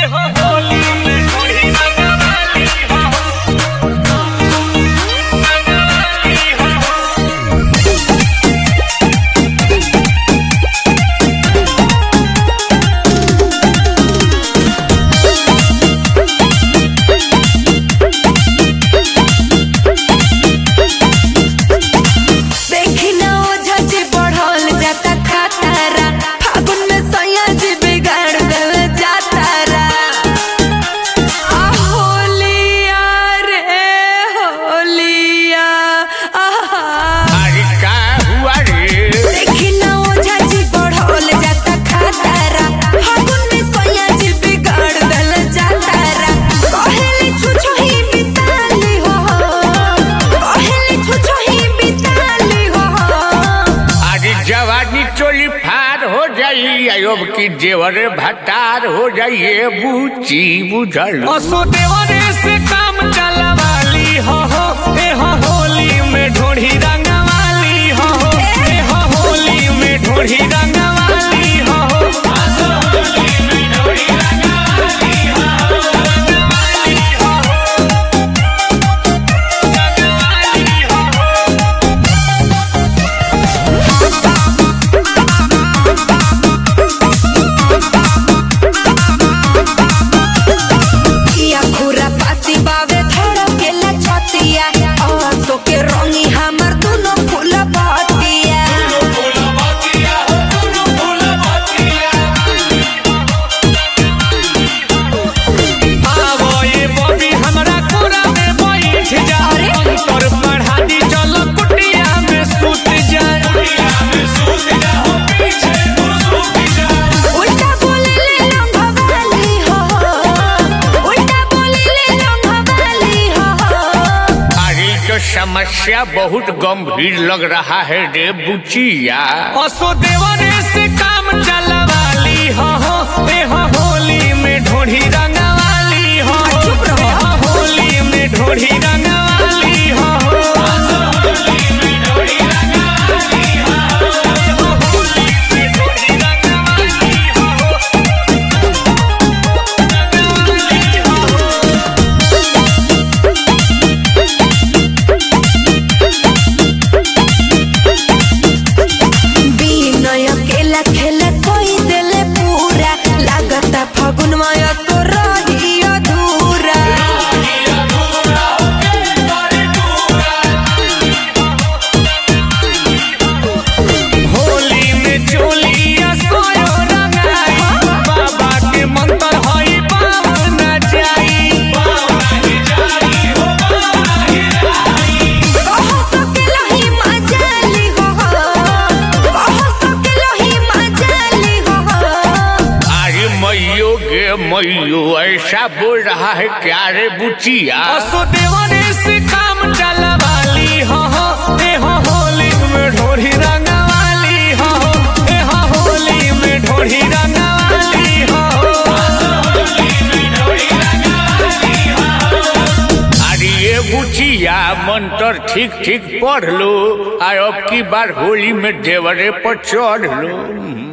देखी ना ओझा जी बढ़ल जाता खतरा फागुन में सैया जी बिगाड़ देल जातारा आ होलिया रे होलिया आहा अरे का हुआ रे देखी ना ओझा जी बढ़ल जाता खतरा फागुन में सैया जी बिगाड़ देल जातारा कहेली छुछो ही बिताली हो कहेली छुछो ही बिताली हो अरे जवानी चोली फार हो जाई अयोब की जेवर भतार हो जाइए बूची बुझल असो देवरे से काम चलवाली हो हो ए हो होली में ढोढ़ी रंगवाली हो हो ए हो होली में ढोढ़ी रंगवाली हो हो असो होली में ढोढ़ी रंगवाली हो हो रंगवाली हो हो रंगवाली हो हो किया खुरा पाती बावे थोड़ा केला छतिया आसो के रंगी हमर दुनो फूल बतिया आवो ये बॉबी हमरा कोरा में बैठ जा अरे? अंतर बढ़ा दी चल कुटिया में सूत जा कुटिया में सूत जा हो पीछे तू सूत जा उल्टा बोले ले लंघवाली हो उल्टा बोले ले लंघवाली हो अरे तो समस्या बहुत गंभीर लग रहा है रे बुचिया असो देवरे से काम चलवाली हो हो ए हो होली में ढोढ़ी रंगवाली हो हो चुप रहो। ए हो होली में ढोढ़ी रंगवाली हो हो असो होली में ढोढ़ी रंगवाली हो हो ए हो होली में ढोढ़ी रंगवाली हो हो रंगवाली हो हो बिनय केला खेला कोई देले पूरा लागता फागुन माया तो रही अधूरा होली में चोलिया सोयो रंगाई बाबा के मंत्र हई पावन जाई कहो सकेलो ही मजाली हो कहो सकेलो ही मजाली हो अरे मैयो गे मैयो ऐसा बोल रहा है क्या रे बुचिया असो देवरे से काम चलवाली हो हो ए हो होली में ढोढ़ी रंगवाली हो हो ए हो होली में ढोढ़ी रंगवाली हो हो होली में ढोढ़ी रंगवाली हो अरे ये बुचिया मंत्र ठीक ठीक पढ़ लो और अब की बार होली में देवरे पर चढ़ लो